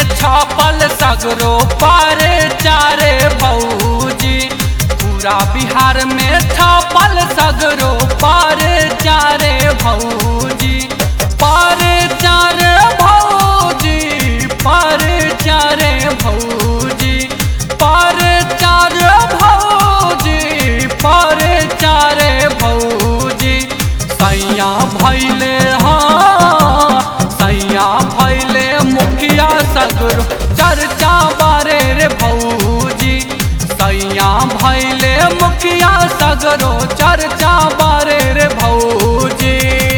छपल सगरो पारे चारे भौजी पूरा बिहार में छपल सगरो पारे चारे भौजी पारे चारे भौजी पारे चारे भौजी पारे चारे भौजी पारे चारे भौजी सैया भैले हाँ सैया भैले मुखिया सगरो चर्चा बारे रे भौजी सैया भैले मुखिया सगरो चर्चा बारे रे भौजी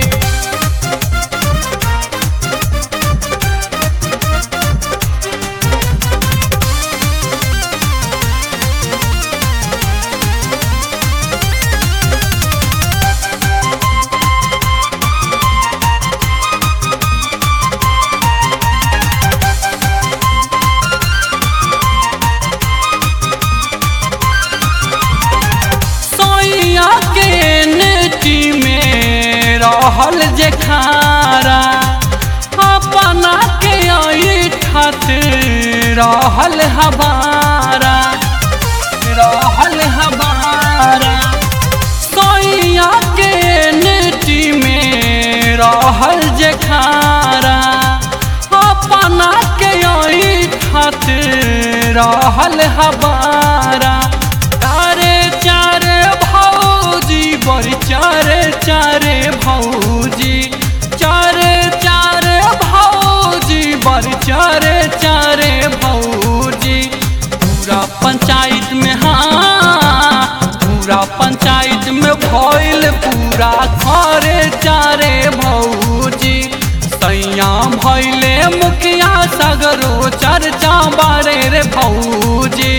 सोइया के नेटी में रहल जे खारा अपना के ऐठत रहल हमारा रहल हमारा सोइया के नेटी में रहल जे खारा अपना के ऐठत रहल हमारा चारे चारे भौजी बड़ी चारे चारे भौजी चारे चारे भौजी बड़ी चारे चारे भौजी पूरा पंचायत में हाँ पूरा पंचायत में भइल पूरा घरे चारे भौजी सैया भैले मुखिया सगरो चर्चा बारे रे भौजी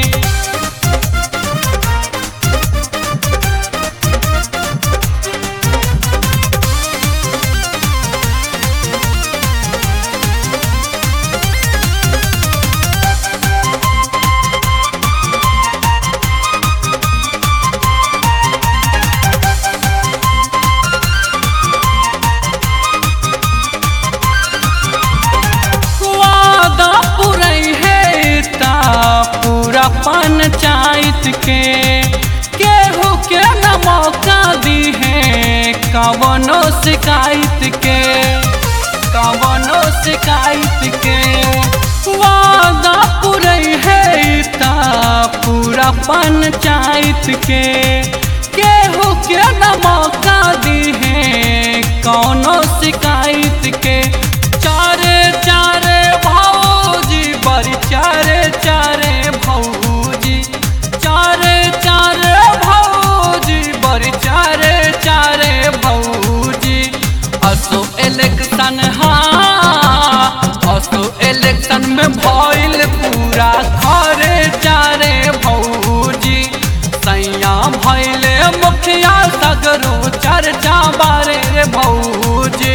वादा पुरई है ता पूरा पंचायत के केहू के न मौका दी है कवनो शिकायत के कवनो शिकायत के वादा पुरई है ता पूरा पंचायत के केहू के न मौका दी है कौनो शिकायत के चारे चारे भौजी बड़ी चारे चारे भौजी चारे चारे भौजी बड़ी चारे चारे भौजी असो इलेक्शन हाँ असो इलेक्शन में भइल पूरा घरे चारे भौजी सैया भैले मुखिया सगरो चर्चा बारे रे भौजी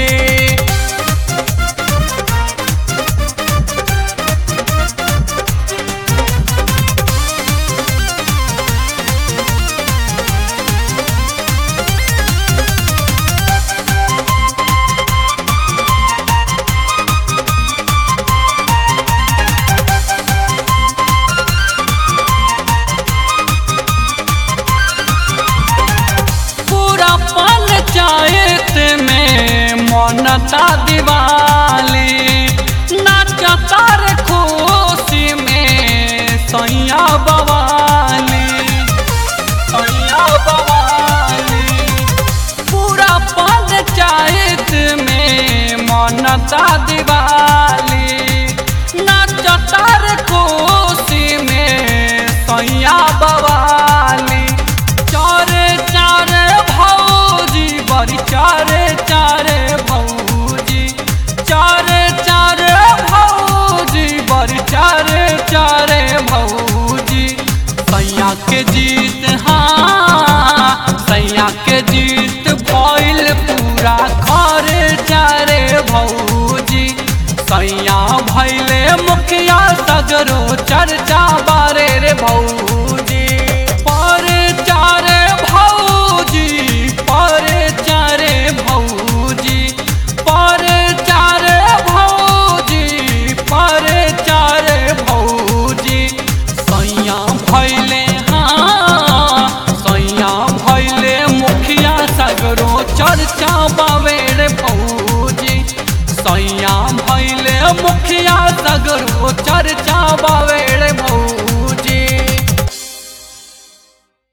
पूरा पंचायत में मनता दिवाली नाचता रे खुशी में सैया बवाली सैया बवाली पूरा पंचायत में मनता दिवाली नाचता रे खुशी में सैया बवाली चारे चारे भौजी बड़ी चारे चारे भौजी चारे चारे भौजी बड़ी चारे चारे भौजी सैया के जीत हाँ सैया के जीत भइल पूरा घरे चारे भौजी सैया भैले मुखिया सगरो चर्चा बारे रे भौजी पर चारे भौजी पर चारे भौजी पर चारे भौजी पर खर्चा बावेर भौजी सैया भैले मुखिया सगरो चर्चा